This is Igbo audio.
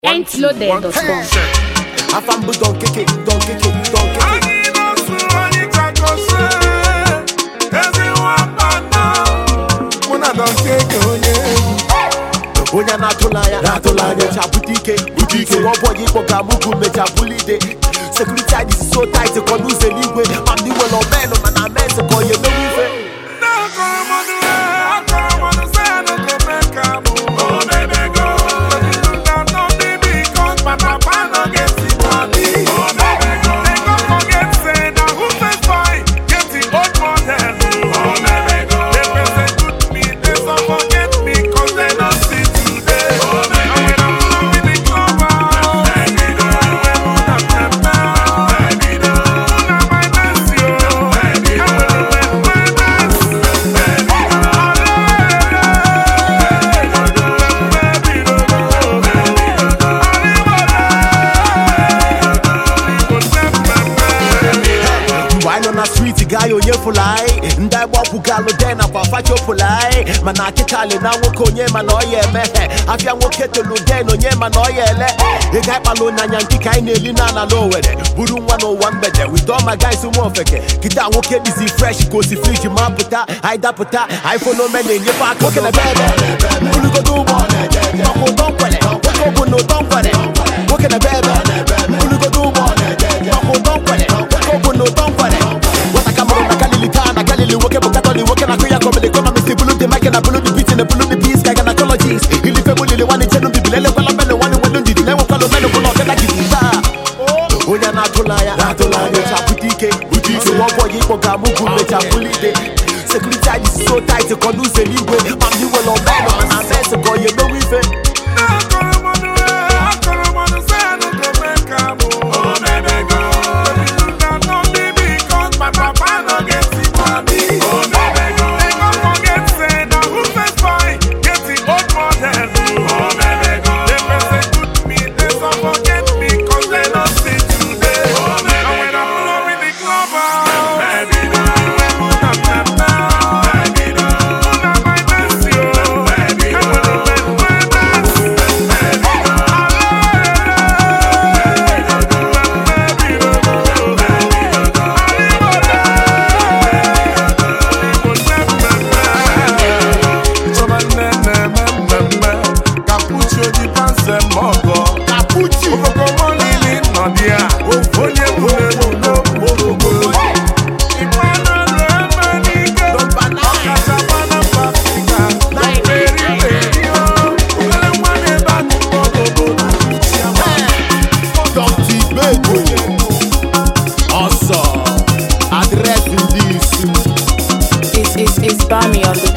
Entloaded.com. Afambu don keke, don keke, don keke. Anyị na-asụ anyị chakọsị ezi nwapana mụ na Don Keke onye egwu onye na-atụla anya na-atụla anya mecha bute ike bute ike ọbọghị ịkpọ ga amụgụ mecha bulide sekuriti anyị si so tait kọ n'ụzọ eluigwe ma ndị nwere omenụ mana mes ka ọ ya emewe ife Ndị akọrọ mọnụ akọrọ mọnụ sị ya na gome ka mụ omemego na no be because my papa no get the money omemego they go forget say na who first buy get the old model omemego they persecute me they so forget me cause they no see today omemego and when I'm alone with the cover omemego when una pepper omemego una my mercy oh omemego and when my mercy mgbe anyị nọ na striti gaa ya onye fụlai ndị agba ọkwụ galụ de na kwa fachopụlai mana akịkalị na nwoke onye mana ọ ya emeghe afịa nwoke tolu den onye mana ọ ya ele ịga ịkpala n'anya nke ka anyị na-eli na ala n'owere buru nwa n'ụwa mgbede with all my guys nwa ofeke kịta nwoke dịzi fresh ka osi friji ma pụta anyị dapụta iphone ome na-enyefe aka oke na bebe bulugodo ụgbọ maka ụtọ nkwere nwoke bụ na ụtọ nkwere nwoke na bebe bulugodo ụgbọ maka ụtọ nkwere nwoke bụ na ụtọ nkwere nwata ka mụrụ na galili taa na galili nwoke bụ katọlik nwoke na akụ ya kọmili kọnọmist bulu dị mike na bulu dị biti na bulu dị bis ka ga na kọlọjis ilife bụ lili nwanne chenu bibili elekwala menụ nwanne nwelu ndidi na-enwekwala menụ bụ na ọkada gidi taa onye na-atụla anya na-atụla anya mecha bute ike bute ike nwa ọbọghị ịkpọ ga amụgụ mecha bulide sekuriti anyị si so tait kọ n'ụzọ eluigwe ma ndị nwere omenụ mana mes ka ọ ya emewe ife kapuchi onye nwere n'okpuru dọkta igbedo ọsọ adreesị ndị isi It's, it's, it's Bami on the